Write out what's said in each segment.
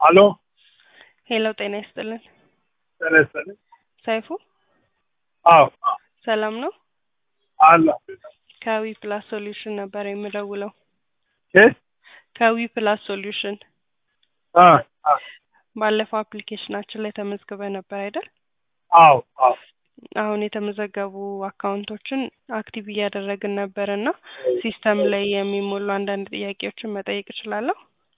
አሎ ሄሎ ጤና ይስጥልን። ጤና ይስጥልኝ። ሰይፉ አዎ ሰላም ነው? አለ ከዊ ፕላስ ሶሉሽን ነበር የምደውለው። እ ከዊ ፕላስ ሶሉሽን አ አ ባለፈው አፕሊኬሽናችን ላይ ተመዝግበ ነበር አይደል? አዎ አዎ አሁን የተመዘገቡ አካውንቶችን አክቲቭ እያደረግን ነበር እና ሲስተም ላይ የሚሞሉ አንዳንድ ጥያቄዎችን መጠየቅ እችላለሁ?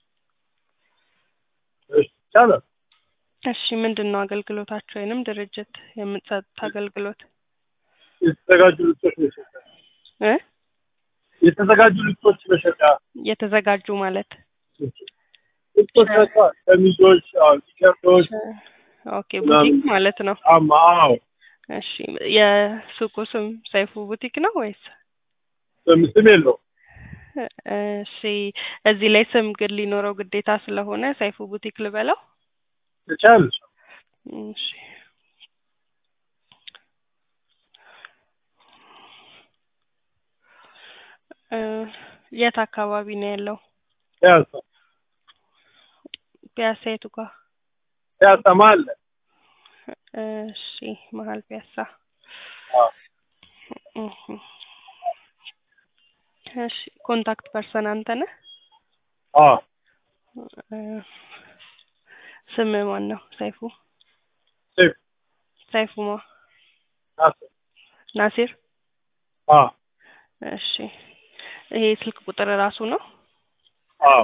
እሺ ይቻላል። እሺ ምንድን ነው አገልግሎታችሁ ወይንም ድርጅት የምትሰጡት አገልግሎት የተዘጋጁ ልብሶች መሸጫ እ የተዘጋጁ ልብሶች መሸጫ የተዘጋጁ ማለት ልብሶች መሸጫ ሸሚዞች፣ አዎ ቲሸርቶች፣ ኦኬ ቡቲክ ማለት ነው። ጫማ አዎ እሺ የሱቁ ስም ሰይፉ ቡቲክ ነው ወይስ? ስም ስም የለውም። እሺ እዚህ ላይ ስም ግን ሊኖረው ግዴታ ስለሆነ ሰይፉ ቡቲክ ልበለው? ትችያለሽ። እሺ እ የት አካባቢ ነው ያለው? ፒያሳ ፒያሳ የቱ ጋር? ፒያሳ መሀል ላይ እሺ መሀል ፒያሳ። አዎ እህ እሺ ኮንታክት ፐርሰን አንተ ነህ? አዎ እ ስም ማን ነው? ሰይፉ ሴፍ ሰይፉ ማ ናስ ናሲር? አዎ እሺ ይሄ ስልክ ቁጥር ራሱ ነው? አዎ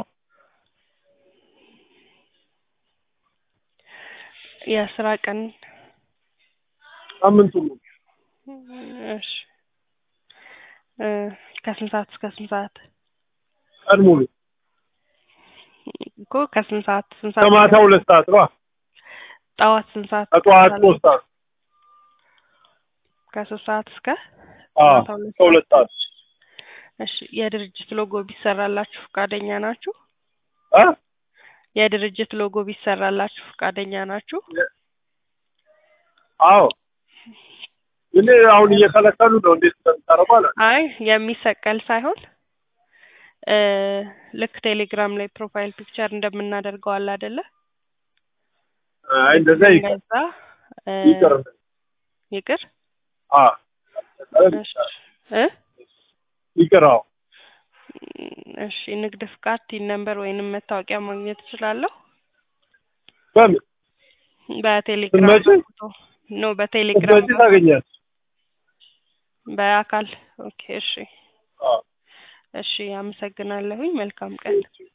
የስራ ቀን ሳምንቱ ሙሉ እሺ እ ከስንት ሰዓት እስከ ስንት ሰዓት? ቀን ሙሉ እኮ ከስንት ሰዓት ስንት ሰዓት? ከማታ ሁለት ሰዓት ነው። ጠዋት ስንት ሰዓት? ከጠዋት ሶስት ሰዓት ከሶስት ሰዓት እስከ አዎ ማታ ሁለት ከሁለት ሰዓት እሺ የድርጅት ሎጎ ቢሰራላችሁ ፈቃደኛ ናችሁ? አ የድርጅት ሎጎ ቢሰራላችሁ ፈቃደኛ ናችሁ? አዎ ግን አሁን እየከለከሉ ነው። እንዴት እንደምታረጉ አላውቅም። አይ የሚሰቀል ሳይሆን እ ልክ ቴሌግራም ላይ ፕሮፋይል ፒክቸር እንደምናደርገው አለ አይደለ? አይ እንደዛ ይቀር እንደዛ እ ይቀር ይቅር አ እሺ እ ይቅር አዎ እሺ ንግድ ፍቃድ ቲን ነምበር ወይንም መታወቂያ ማግኘት እችላለሁ? በምን በቴሌግራም ስትመጪ? በፎቶ ኖ በቴሌግራም ስትመጪ ታገኛለሽ። በአካል ኦኬ እሺ አዎ እሺ አመሰግናለሁኝ መልካም ቀን